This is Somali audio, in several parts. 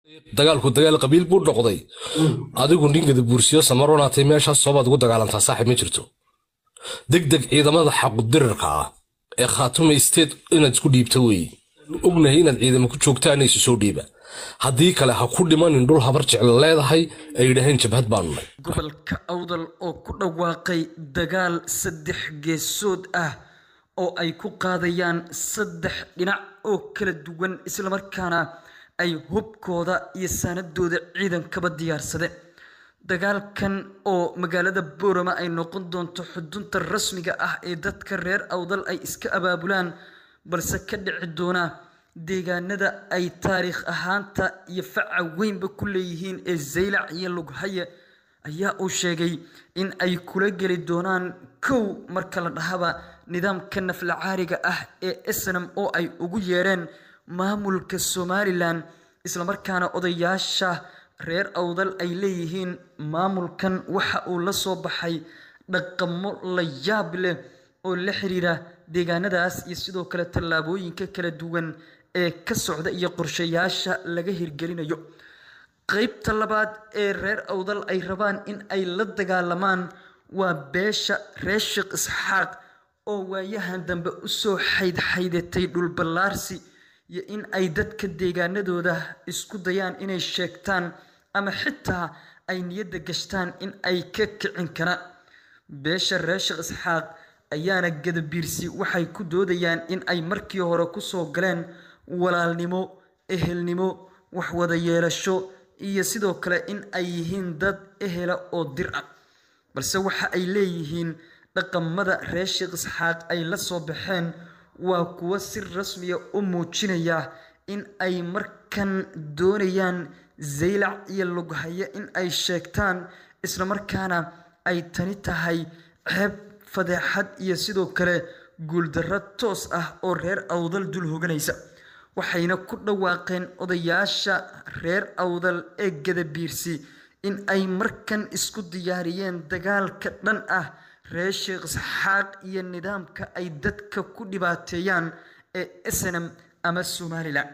dagaalku dagaal qabiil buu noqday adigu ninkada buursiyo samaronaatay meeshaas soobaad ugu dagaalantaa saaxib ma jirto degdeg ciidamada xaqudirirka ah ee khaatuma isteed inaad isku dhiibta weeye ognahay inaad ciidamo ku joogtaan isu soo dhiiba haddii kale ha ku dhimanin dhul habar jecla leedahay ay yidhaaheen jabhad baanu nay gobolka awdal oo ku dhawaaqay dagaal saddex geesood ah oo ay ku qaadayaan saddex dhinac oo kala duwan islamarkaana ay hubkooda iyo saanadooda ciidankaba diyaarsade dagaalkan oo magaalada boorama ay noqon doonto xudunta rasmiga ah ee dadka reer awdal ay iska abaabulaan balse ka dhici doona deegaanada ay taariikh ahaanta iyo faca weynba ku leeyihiin ee zaylac iyo lughaye ayaa uu sheegay in ay kula geli doonaan kow marka la dhahaba nidaamka naflacaariga ah ee snam oo ay ugu yeedheen maamulka somalilan islamarkaana odayaasha reer awdal ay leeyihiin maamulkan waxa uu la soo baxay dhaqamo la yaab leh oo la xiriira deegaanadaas iyo sidoo kale tallaabooyinka kala duwan ee ka socda iyo qorshayaasha laga hirgelinayo qeybta labaad ee reer awdal ay rabaan in ay la dagaalamaan waa beesha reer sheekh isxaaq oo waayahan dambe usoo xaydxaydatay dhulballaarsi iyo in ay dadka deegaanadooda isku dayaan inay sheegtaan ama xitaa ay niyadda gashtaan in ay ka kicin karaan beesha reer sheekh isxaaq ayaana gadabiirsi waxay ku doodayaan in ay markii hore kusoo galeen walaalnimo ehelnimo waxwada yeelasho iyo sidoo kale in ay yihiin dad ehela oo dir ah balse waxa ay leeyihiin dhaqamada reer sheekh isxaaq ay la soo baxeen waa kuwo si rasmiya u muujinaya in ay markan doonayaan zaylac iyo lughaye in ay sheegtaan islamarkaana ay tani tahay ceeb fadeexad iyo sidoo kale guuldarro toos ah oo reer awdal dul hoganaysa waxayna ku dhawaaqeen odayaasha reer awdal ee gadabiirsi in ay markan isku diyaariyeen dagaalka dhan ah reer sheekh isxaaq iyo nidaamka ay dadka ku dhibaateeyaan ee snm ama somalilan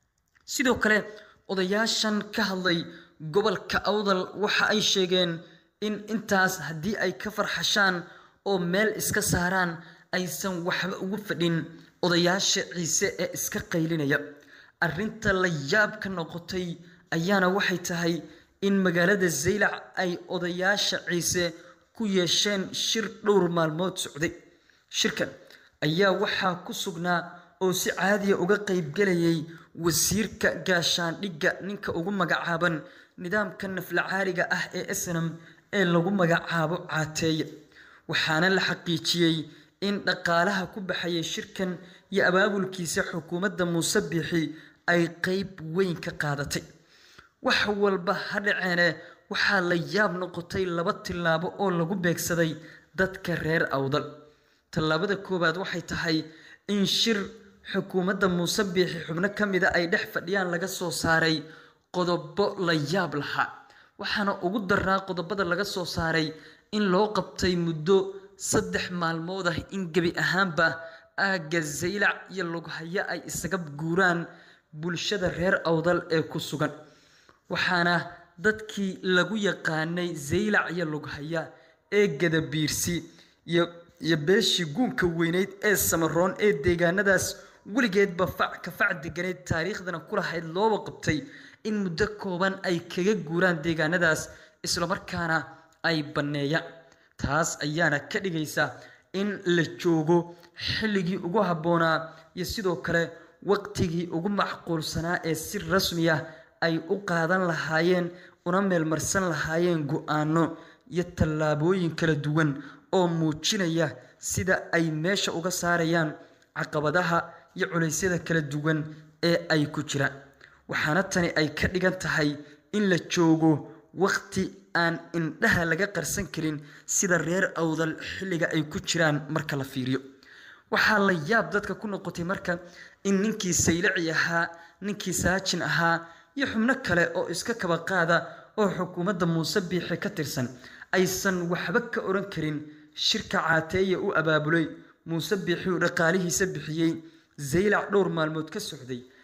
sidoo kale odayaashan ka hadlay gobolka awdal waxa ay sheegeen in intaas haddii ay ka farxashaan oo meel iska saaraan aysan waxba ugu fadhin odayaasha ciise ee iska qaylinaya arrinta la yaab ka noqotay ayaana waxay tahay in magaalada zaylac ay odayaasha ciise ku yeesheen shir dhowr maalmood socday shirkan ayaa waxaa ku sugnaa oo si caadiya uga qaybgelayay wasiirka gaashaandhigga ninka ugu magacaaban nidaamka naflacaariga ah ee snam ee lagu magacaabo caateeye waxaana la xaqiijiyey in dhaqaalaha ku baxayay shirkan iyo abaabulkiisa xukuumadda muuse biixi ay qeyb weyn ka qaadatay wax walba ha dhaceene waxaa la yaab noqotay laba tillaabo oo lagu beegsaday dadka reer awdal tallaabada koowaad waxay tahay in shir xukuumadda muuse biixi xubno ka mida ay dhex fadhiyaan laga soo saaray qodobo la yaab lahaa waxaana ugu daraa qodobada laga soo saaray in loo qabtay muddo saddex maalmood ah in gebi ahaanba aagga zaylac iyo lughaye ay isaga guuraan bulshada reer awdal ee ku sugan waxaana dadkii lagu yaqaanay zaylac iyo lughaya ee gadabiirsi iyo iyo beeshii guunka weyneyd ee samaroon ee deegaanadaas weligeedba fac ka fac deganeyd taariikhdana ku lahayd looba qabtay in muddo kooban ay kaga guuraan deegaanadaas islamarkaana ay banneeyaan taas ayaana ka dhigaysa in la joogo xilligii ugu habboonaa iyo sidoo kale waqtigii ugu macquulsanaa ee si rasmi ah ay u qaadan lahaayeen una meelmarsan lahaayeen go-aano iyo tallaabooyin kala duwan oo muujinaya sida ay meesha uga saarayaan caqabadaha iyo culeysyada kala duwan ee ay ku jiraan waxaana tani ay ka dhigan tahay in la joogo waqti aan indhaha laga qarsan karin sida reer awdal xilliga ay ku jiraan marka la fiiriyo waxaa la yaab dadka ku noqotay marka in ninkii saylaci ahaa ninkii saajin ahaa iyo xubno kale oo iska kaba qaada oo xukuumadda muuse biixi ka tirsan aysan waxba ka oran karin shirka caateeye u abaabulay muuse biixi uu dhaqaalihiisa bixiyey zaylac dhowr maalmood ka socday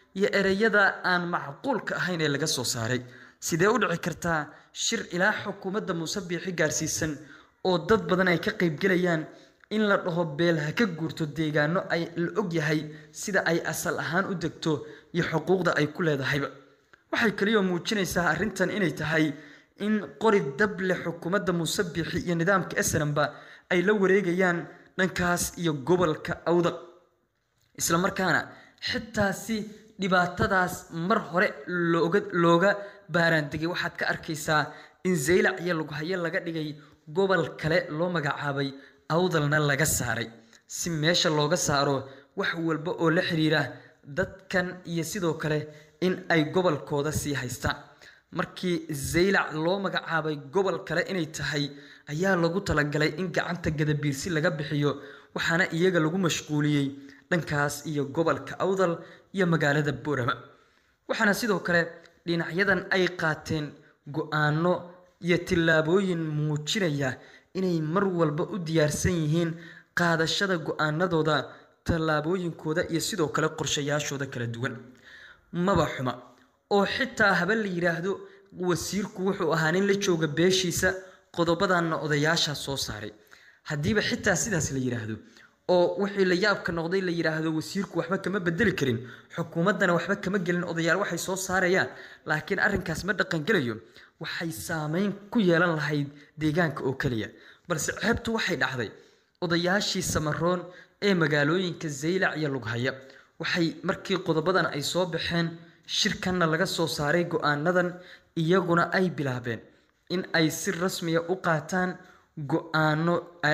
iyo ereyada aan macquulka ahayn ee laga soo saaray sidee u dhici kartaa shir ilaa xukuumadda muuse biixi gaarsiisan oo dad badan ay ka qaybgelayaan in la dhaho beel ha ka guurto deegaano ay la ogyahay sida ay asal ahaan u degto iyo xuquuqda ay ku leedahayba waxay kaliya muujinaysaa arrintan inay tahay in qori dable xukuumadda muuse biixi iyo nidaamka snamba ay la wareegayaan dhankaas iyo gobolka awdaq islamarkaana xitaa si dhibaatadaas mar hore looga looga baaraandegay waxaad ka arkaysaa in zaylac iyo lughayo laga dhigay gobol kale loo magacaabay awdalna laga saaray si meesha looga saaro wax walba oo la xiriira dadkan iyo sidoo kale in ay gobolkooda sii haystaan markii zaylac loo magacaabay gobol kale inay tahay ayaa lagu talagalay in gacanta gadabiirsi laga bixiyo waxaana iyaga lagu mashquuliyey dhankaas iyo gobolka awdal iyo magaalada boorama waxaana sidoo kale dhinacyadan ay qaateen go-aano iyo tillaabooyin muujinaya inay mar walba u diyaarsan yihiin qaadashada go-aanadooda tallaabooyinkooda iyo sidoo kale qorshayaashooda kala duwan maba xuma oo xitaa haba la yidhaahdo wasiirku wuxuu ahaa nin la jooga beeshiisa qodobadanna odayaashaa soo saaray haddiiba xitaa sidaas la yidhaahdo oo wixii la yaabka noqday la yidhaahdo wasiirku waxba kama bedeli karin xukuumaddana waxba kama gelin odayaal waxay soo saarayaan laakiin arrinkaas ma dhaqangelayo waxay saameyn ku yeelan lahayd deegaanka oo keliya balse ceebtu waxay dhacday odayaashii samaroon ee magaalooyinka zaylac iyo lughaya waxay markii qodobadan ay soo baxeen shirkanna laga soo saaray go-aanadan iyaguna ay bilaabeen in ay si rasmiya u qaataan go-aano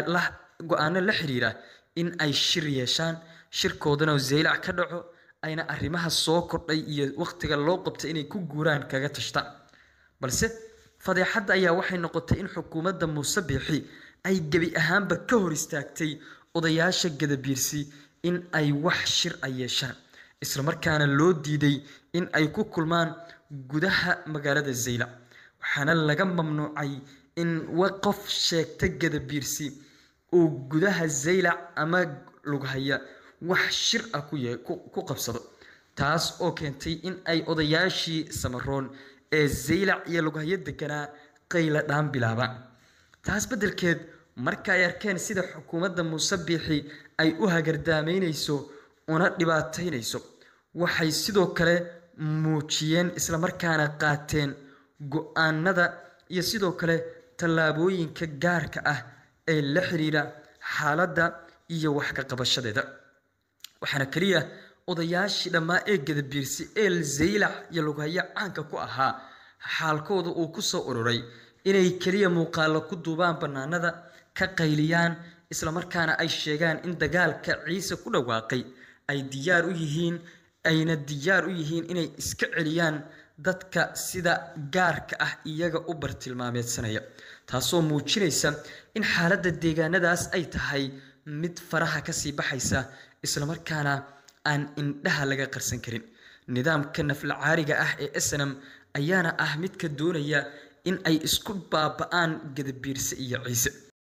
go-aano la xiriira in ay shir yeeshaan shirkoodana zaylac ka dhaco ayna arrimaha soo kordhay iyo wakhtiga loo qabtay inay ku guuraan kaga tashtaan balse fadeexadda ayaa waxay noqotay in xukuumadda muuse biixi ay gebi ahaanba ka hor istaagtay odayaasha gadabiirsi in ay wax shir a yeeshaan islamarkaana loo diiday in ay ku kulmaan gudaha magaalada zaylac waxaana laga mamnuucay in qof sheegta gadabiirsi uu gudaha zaylac ama lughaya wax shir ah ku qabsado taas oo keentay in ay odayaashii samaroon ee zaylac iyo lughayo deganaa qayla dhaan bilaabaan taas beddelkeed marka ay arkeen sida xukuumadda muuse biixi ay u hagardaameynayso una dhibaataynayso waxay sidoo kale muujiyeen islamarkaana qaateen go-aanada iyo sidoo kale tallaabooyinka gaarka ah ee la xiriira xaaladda iyo wax ka qabashadeeda waxaana keliya odayaashii dhammaa ee gadabiirsi ee zaylac iyo lughayo caanka ku ahaa xaalkooda uu ku soo ururay inay keliya muuqaallo ku duubaan bannaanada ka qayliyaan islamarkaana ay sheegaan in dagaalka ciise ku dhawaaqay ay diyaar u yihiin ayna diyaar u yihiin inay iska celiyaan dadka sida gaarka ah iyaga u bartilmaameedsanaya taasoo muujinaysa in xaaladda deegaanadaas ay tahay mid faraha kasii baxaysa islamarkaana aan indhaha laga qarsan karin nidaamka naflacaariga ah ee snam ayaana ah midka doonaya in ay isku baaba-aan gadabiirse iyo ciise